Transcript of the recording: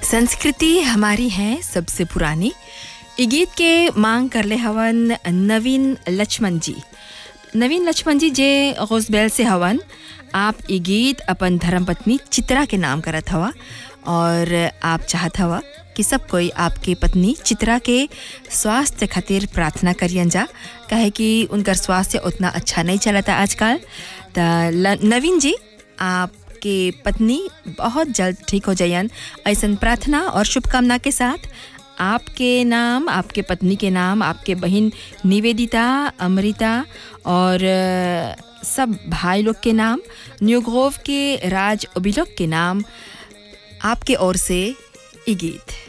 संस्कृति हमारी है सबसे पुरानी इ गीत के मांग करले हवन नवीन लक्ष्मण जी नवीन लक्ष्मण जी जे गौसबैल से हवन आप इ गीत अपन धर्मपत्नी चित्रा के नाम करत हवा और आप चाहत हवा कि सब कोई आपके पत्नी चित्रा के स्वास्थ्य खातिर प्रार्थना करियन जा काहे कि उनकर स्वास्थ्य उतना अच्छा नहीं चलता आजकल त नवीन जी आपके पत्नी बहुत जल्द ठीक हो जायन ऐसन प्रार्थना और शुभकामना के साथ आपके नाम आपके पत्नी के नाम आपके बहन निवेदिता अमृता और अ, सब भाई लोग के नाम न्यूग्रोव के राज ओबिलोक के नाम आपके ओर से ई गीत